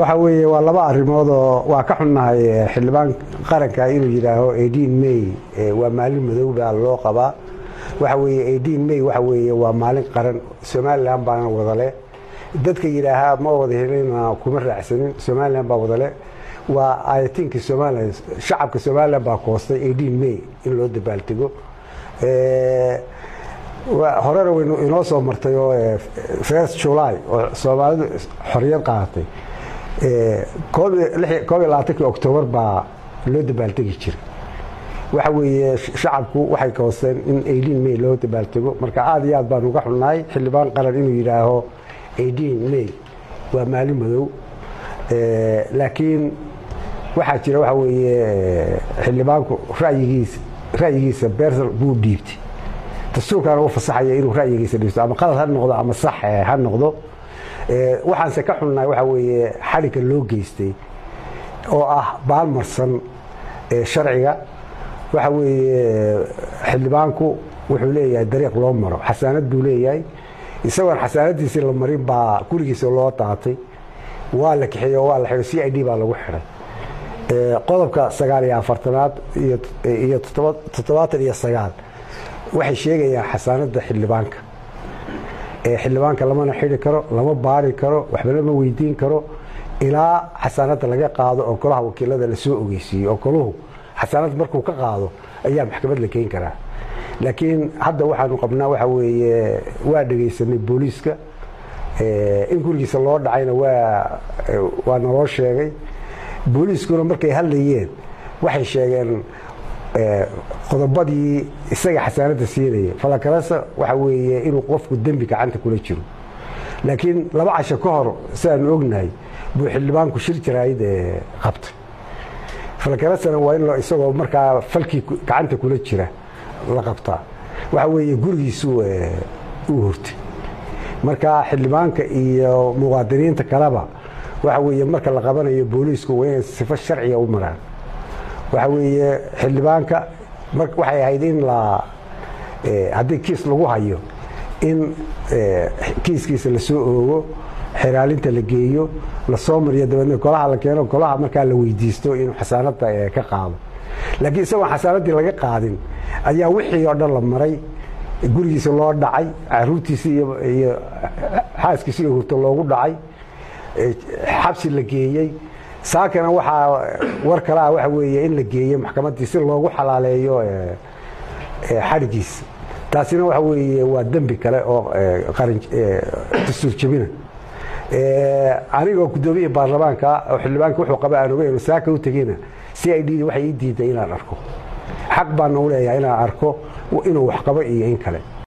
waxa weeye waa laba arrimood oo waa ka xunnahay xildhibaan qaranka inuu yidhaaho eighteen may waa maalin madow baa loo qabaa waxa weeye eighteen may waxa weeye waa maalin qaran somalilan baana wadale dadka yidhaahaa ma wada helina kuma raacsanin somalilan baa wadale waa ayatinka somalilan shacabka somalilan baa koostay eighteen may in loo dabaaldego horena waynu inoo soo martay oo first july oo soomaalidu xorriyad qaadatay koob iyo labaatankii octoobar baa loo dabaaldegi jiray waxa weeye shacabku waxay koosteen in eighteen may loo dabaaltego marka aada iyo aad baan uga xunnahay xildhibaan qaran inuu yidhaaho eighteen may waa maalin madow laakiin waxaa jira waxa weeye xildhibaanku rayigiisa ra'yigiisa bersal buu dhiibtay dastuurkaana u fasaxaya inuu ra'yigiisa dhiibto ama qalad ha noqdo ama sax ha noqdo waxaanse ka xunnahay waxa weeye xadhigga loo geystay oo ah baalmarsan sharciga waxa weeye xildhibaanku wuxuu leeyahay dariiq loo maro xasaanad buu leeyahay isagoon xasaanadiisii la marin baa gurigiisa loo daatay waa la kaxeeye waa la xidhay c i d baa lagu xidhay qodobka sagaal iyo afartanaad iyo toddobaatan iyo sagaal waxay sheegayaan xasaanada xildhibaanka xildhibaanka lamana xidhi karo lama baari karo waxba lama weydiin karo ilaa xasaanada laga qaado oo golaha wakiilada lasoo ogeysiiyo oo goluhu xasaanad markuu ka qaado ayaa maxkamad la keeni karaa laakiin hadda waxaanu qabnaa waxa weeye waa dhegaysanay booliiska in gurigiisa loo dhacayna waa naloo sheegay booliiskuna markay hadlayeen waxay sheegeen qodobadii isaga xasaanada siinaya falakarasa waxa weeye inuu qofku dembi gacanta kula jiro laakiin laba casho ka hor sidaanu ognahay buu xildhibaanku shir jaraayid qabtay falakarasana waa in isagoo markaa falkii gacanta kula jira la qabtaa waxa weeye gurigiisu uu hurtay marka xildhibaanka iyo muwaadiniinta kaleba waxa weeye marka la qabanayo booliisku waa inay sifo sharciga u maraan waxa weeye xildhibaanka waxay ahayd in la haddii kiis lagu hayo in kiiskiisa lasoo oogo xeraalinta la geeyo lasoo mariyo dabeedna golaha la keeno golaha markaa la weydiisto inuu xasaanada ka qaado laakiin isagoon xasaanadii laga qaadin ayaa wixii oo dhan la maray gurigiisa loo dhacay caruurtiisi iyo xaaskiisi iyo hurto loogu dhacay xabsi la geeyey saakana waxaa war kale ah waxa weeye in la geeyey maxkamaddii si loogu xalaaleeyo xadhigiisa taasina waxa weeye waa dembi kale oo dastuur jebina anigoo guddoomiya baarlamaanka oo xildhibaanka wuxuu qaba aan ogeyn saaka u tegeyna c i d waxay ii diiday inaan arko xaq baana u leeyahay inaan arko inuu wax qabo iyo in kale